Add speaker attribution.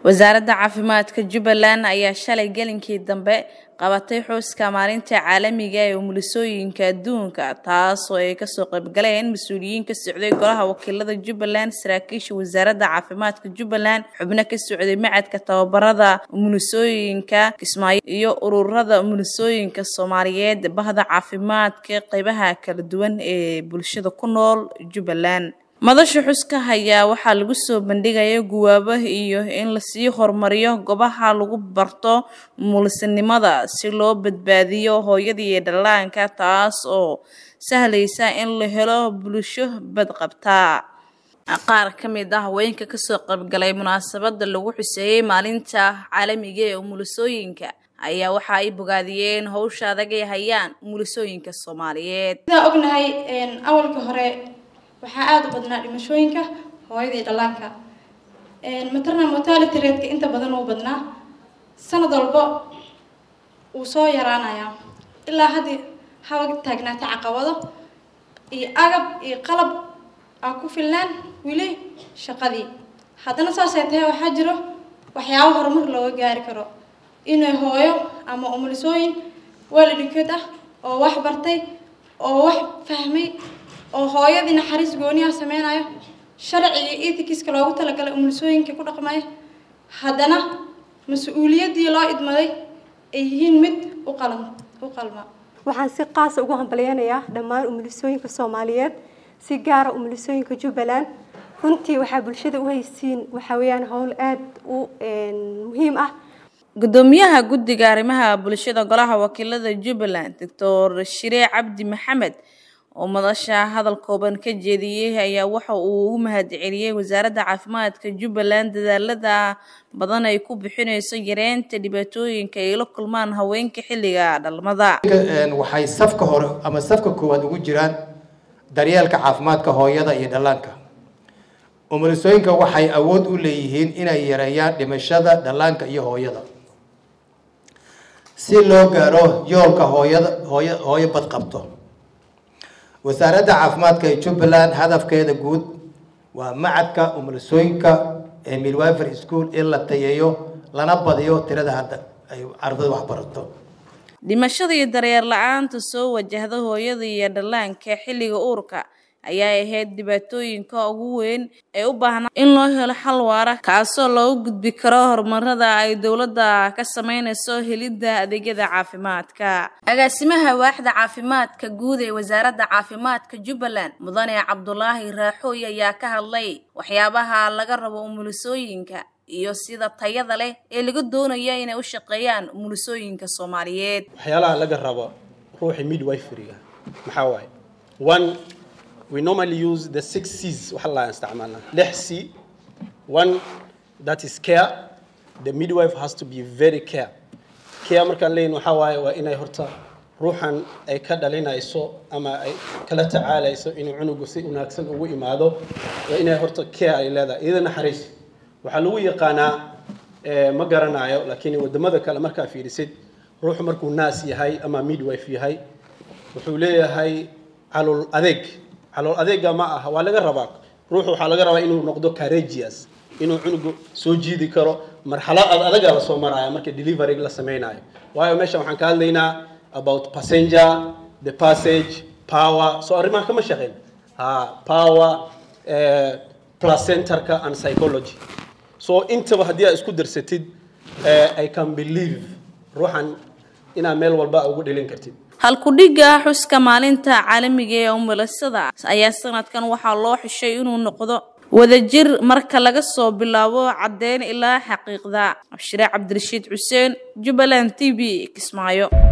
Speaker 1: wasaaradda caafimaadka jubbaland ayaa shalay gelinkii dambe qabatay xuska maalinta caalamiga ee umulisooyinka adduunka taas oo ay kasoo qaybgaleen mas-uuliyiin ka socday golaha wakiilada jubbaland saraakiisha wasaaradda caafimaadka jubbaland xubno ka socday macadka tababarada umulisooyinka kismaayo iyo ururada umulisooyinka soomaaliyeed bahda caafimaadka qeybaha kala duwan ee bulshada ku nool jubbaland madasha xuska ayaa waxaa lagu soo bandhigaya guwaabo iyo in lasii horumariyo goobaha lagu barto umulisinimada si loo badbaadiyo hooyada iyo dhallaanka taas oo sahlaysa in la helo bulsho badqabta qaar ka mid ah haweenka kasoo qaybgalay munaasabada lagu xuseeyey maalinta caalamiga ee umulisooyinka ayaa waxa ay bogaadiyeen howsha adag ay hayaan umulisooyinka soomaaliyeed
Speaker 2: sidaan ognahay awalka hore waxaa aada u badnaa dhimashooyinka hooyada iyo dhallaanka maternal mortality rateka inta badan uu badnaa sanad walba wuu soo yaraanayaa ilaa haddii haba taagnaata caqabado iyo agab iyo qalab aa ku filnaan wili shaqadii haddana saasay tahay waxaa jiro waxyaabo horumar looga gaari karo inay hooyo ama umulisooyin waalidhikood ah oo wax bartay oo wax fahmay oo hooyadii naxariis gooniyaa sameynayo sharciga ethicska loogu talagalay umulisooyinka ku dhaqmaya haddana mas-uuliyaddii loo idmaday ay yihiin mid u qalan u qalma
Speaker 3: waxaan si qaasa ugu hambalyeynayaa dhammaan umulisooyinka soomaaliyeed si gaara umulisooyinka jubbaland runtii waxaa bulshada u haysiin waxaa weeyaan howl aada u muhiim ah
Speaker 1: gudoomiyaha guddiga arrimaha bulshada golaha wakiilada jubbaland doctor shiree cabdi maxamed oo madasha hadal kooban ka jeediyey ayaa waxa uu ugu mahadceliyey wasaaradda caafimaadka jubbaland dadaalada badan ay ku bixinayso yareynta dhibaatooyinka ay la kulmaan haweenka xilliga dhalmada
Speaker 4: waxay safka hore ama safka koowaad ugu jiraan daryeelka caafimaadka hooyada iyo dhallaanka umulisooyinka waxay awood u leeyihiin inay yareeyaan dhimashada dhallaanka iyo hooyada si loo gaaro yoolka hooyada hooyo hooyo badqabto wasaaradda caafimaadka ee jubbaland hadafkeeda guud waa macadka umulisooyinka ee midwifery school in la tayeeyo lana badiyo tirada hadda ay ardada wax barato
Speaker 1: dhimashada iyo dareer la-aanta soo wajahda hooyada iyo dhallaanka xilliga uurka ayaa ahayd dhibaatooyinka ugu weyn ee u baahnaa in loo helo xal waara kaasoo loogu gudbi karo horumarada ay dowladda ka sameynayso helidda adeegyada caafimaadka agaasimaha waaxda caafimaadka guud ee wasaaradda caafimaadka jubbaland mudane cabdulaahi raaxooy ayaa ka hadlay waxyaabaha laga rabo umulisooyinka iyo sida tayada leh ee laga doonaya inay u shaqeeyaan umulisooyinka soomaaliyeed
Speaker 5: waxyaalaha laga rabo ruuxa midwiferyga maxaa waaye one we normally use the six C's waxa la isticmaalna lix C one that is care the midwife has to be very care care markaan leeyahin waxaa waaye waa inay horta ruuxan ay ka dhalinayso ama ay kala tacaalayso inuu cunugu si wanaagsan ugu imaado waa inay horta care ay leedahay iyada naxariis waxaa lagu yaqaanaa ma garanayo laakiin wadamada kale markaa fiirisid ruuxu markuu naas yahay ama midwife yahay wuxuu leeyahay calool adeeg calool adeega ma aha waa laga rabaa ruuxu waxaa laga rabaa inuu noqdo courageous inuu cunugu soo jiidi karo marxalad adaga la soo maraya marka delivery la sameynayo waayo meesha waxaan ka hadlaynaa about passenger the passage power soo arrimaha kama shaqeyn ha power uh, placentarka and psychology so intaba haddii aad isku darsatid uh, i can believe ruuxan inaad meel walba ugu dhelin kartid
Speaker 1: halku-dhigga xuska maalinta caalamiga ee umulisada ayaa sanadkan waxaa loo xishay inuu noqdo wadajir marka laga soo bilaabo caddeyn ilaa xaqiiqda abshire cabdirashiid xuseen jubbaland t v kismaayo